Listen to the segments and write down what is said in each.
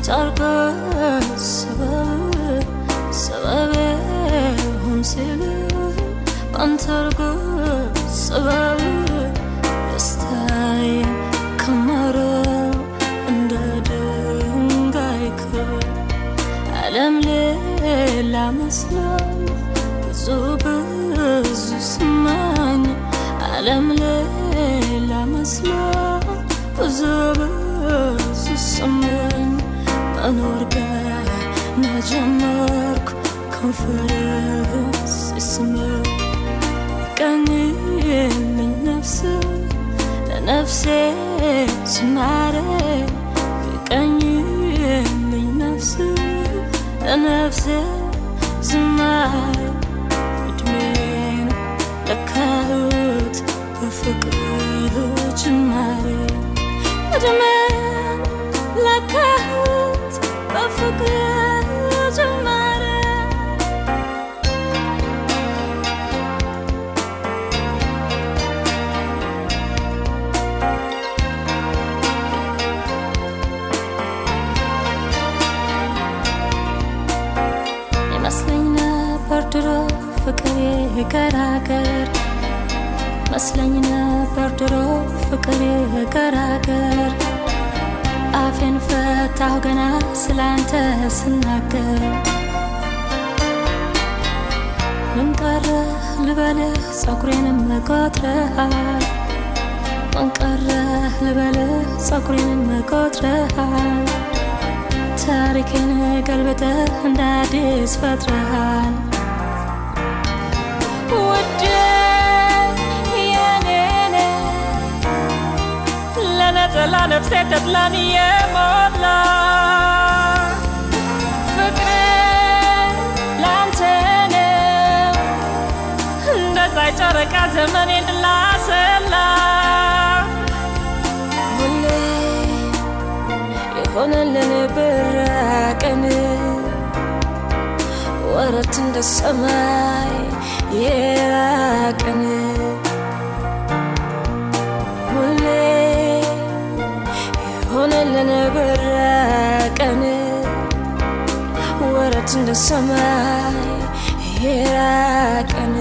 ጨርቅ ሰበብ ሰበብ ሁን ሲል ባንተ አርጎ ሰበብ ደስታዬ ከመረው እንደ ድንጋይ ክብ ዓለም ሌላ መስሎኝ ብዙ ብዙ ስማኝ ዓለም ሌላ መስሎኝ ብዙ ብዙ ስማኝ መኖር ገና ጀመርኩ ከንፈር ሲስምህ ቀኝልኝ ነፍስ ለነፍሴ ዝማሬ ቀኝልኝ ነፍስ ለነፍሴ ዝማሬ እድሜን ለካሁት በፍቅር ጅማሬ እድሜን ለካሁት በፍቅር ጅማሬ ይመስለኝ ነበር ድሮ ፍቅር የገራገር መስለኝ ነበር ድሮ ፍቅር የገራገር አፌን ፈታሁ ገና ስላንተ ስናገር ምን ቀረ ልበልህ ጸጉሬንም ቆጥረሃል ምን ቀረ ልበልህ ጸጉሬንም ቆጥረሃል ታሪክን ገልብጠህ እንደ አዲስ ፈጥረሃል ውዴ የኔ ለነጠላ ነፍሴ ተድላን የሞላ ፍቅሬ ላንተ ነው እንደ ፀሐይ ጨረቃ ዘመኔን ላሰላ ሁሌ የሆነልን ብራቀን ወረት እንደ ሰማይ የራቀን ሁሌ የሆነልን ብራቀን ወረት እንደ ሰማይ የራቀን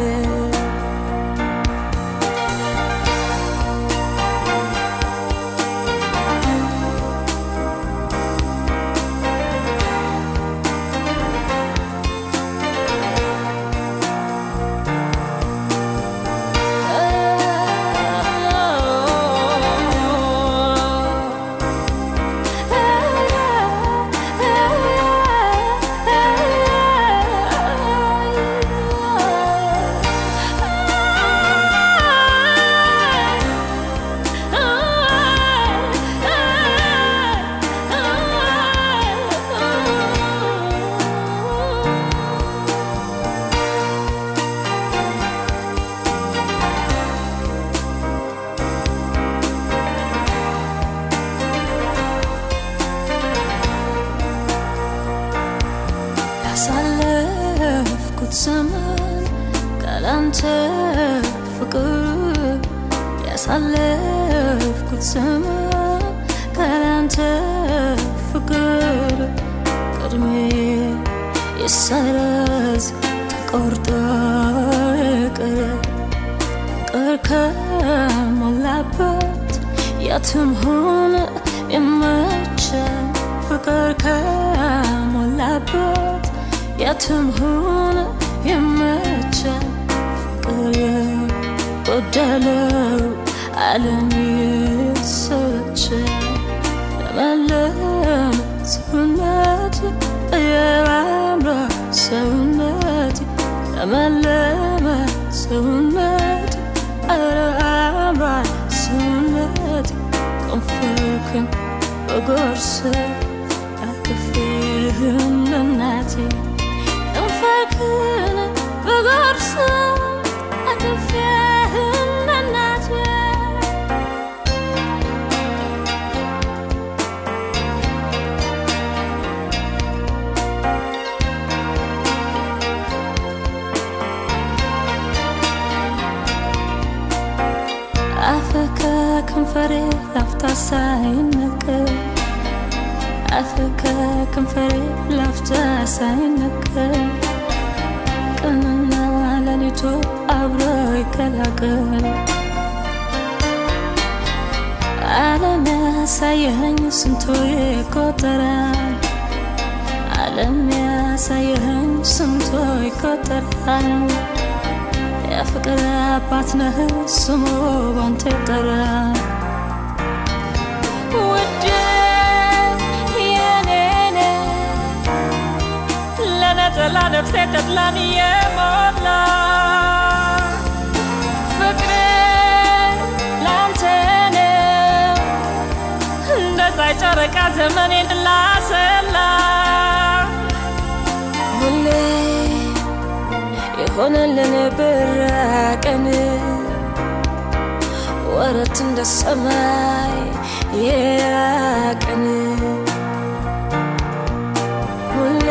ያሳለፍኩት ዘመን ካላንተ ፍቅር ያሳለፍኩት ዘመን ካላንተ ፍቅር ቅድሜ ይሰረዝ ተቆርጦ ይቅር ፍቅር ከሞላበት የትም ሆነ ይመቸን ፍቅር ከሞላበት የትም ሆነ ይመቸን ፍቅር የጎደለው ዓለም ይሰለቸን ለመለም ሰውነት የባምራ ሰውነት ለመለመ ሰውነት ኧረ አምሯል ሰውነት ከንፈርክን በጎርስ አቅፌህም ለናቴ ከንፈርክን በጎርስ አቅፌህም ለናቴ አፍህ ከከንፈሬ ላፍታ ሳይነቀል ጣት ከከንፈሬ ላፍታ ሳይነቀል ቀንና ሌሊቱ አብሮ ይቀላቀል ዓለም ያሳየኸኝ ስንቶ ይቆጠራል ዓለም ያሳየኸኝ ስንቶ ይቆጠራል የፍቅር አባት ነህ ስሙ ባንተ ይጠራል ውዴ የኔ ነህ ለነጠላ ነፍሴ ተድላን የሞላ ፍቅሬ ላንተ ነው እንደ ፀሐይ ጨረቃ ዘመኔን ላሰላ ሁሌ የሆነልን ብራቀን ወረት እንደ ሰማይ የራቀን ሁሌ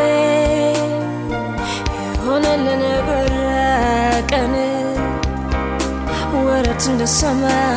የሆነልን ብራቀን ወረት እንደ ሰማይ